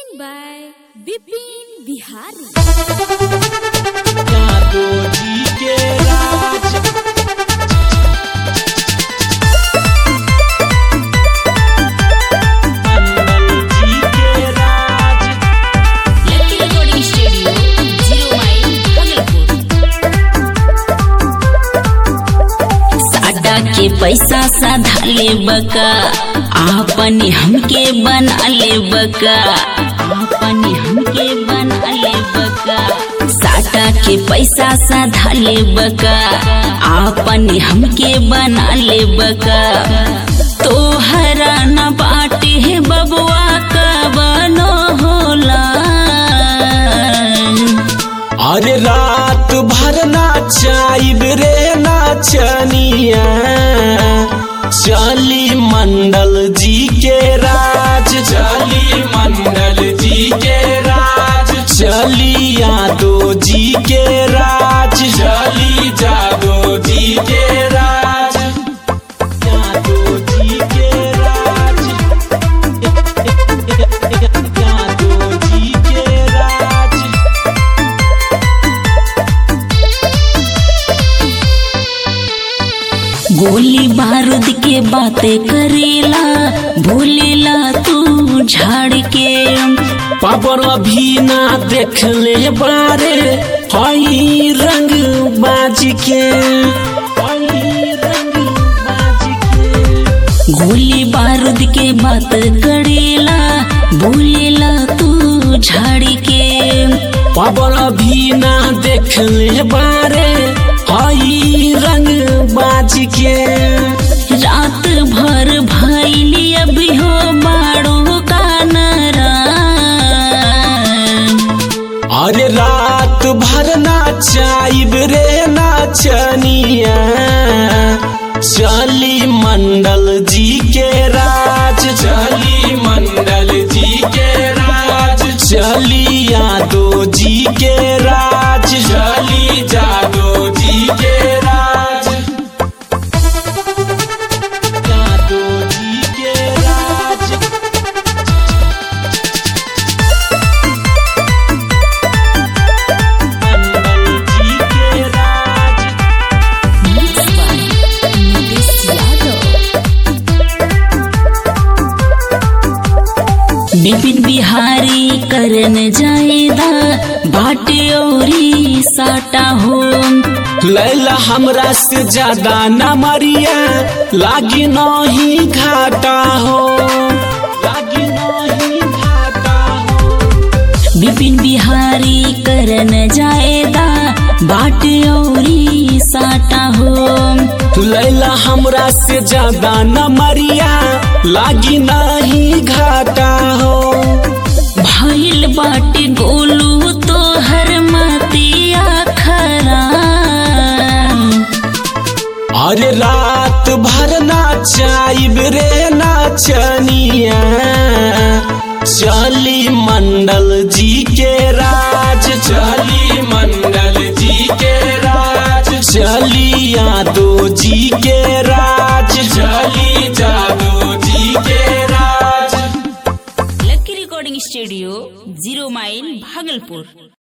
by Bipin Bihari. यादो जी के राज मंगल जी के राज Lucky Recording Studio, Zero Mile, Bhagalpur. साटा के पैसा साधा ले बका आपने हमके बना ले बका आपने हमके बना ले बका साटा के पैसा साधा ले बका आपने हमके बना ले बका तोहरा न बाटे है बबुआ का बनो होला अरे रात भर नाचाइब रे नाचनिया चली मंडल जी के राज चली मंडल जी के राज चली यादो जी के राज चली जादो जी के राज यादो जी के राज यादो जी के राज गोली बारूद के बातें करेला भूलेला तू झाड़ के पावर अभी ना देखले बारे हई रंग बाज के हई रंग बाज के गोली बारूद के बात करेला भूलेला तू झाड़ के पावर अभी ना देखले बारे हई रंग बाज के रात भर भैली अभी हो बाड़ो का नरा अरे रात भर नाचाइब रे नाचनिया चली मंडल जी के राज चली मंडल जी के राज चली यादो जी के राज चली जादो जी के राज यादो जी के राज मंडल जी के राज Mixed by Nitesh Yadav. Vipin Bihari करन जाएदा बाटे औरी साटा हो लैला हमरा से ज्यादा न मरिया लागी नहीं घाटा हो लागी नहीं घाटा हो विपिन बिहारी करन जाएदा बाटे औरी साटा हो लैला हमरा से ज्यादा न मरिया लागी नहीं घाटा हो भइल बाटे गोलू तो हर मतिया खरा अरे रात भर नाचाइब रे नाचनिया चली मंडल जी के राज चली मंडल जी के राज चली यादो जी के राज चली जादो जी के राज lucky recording studio zero mile Bhagalpur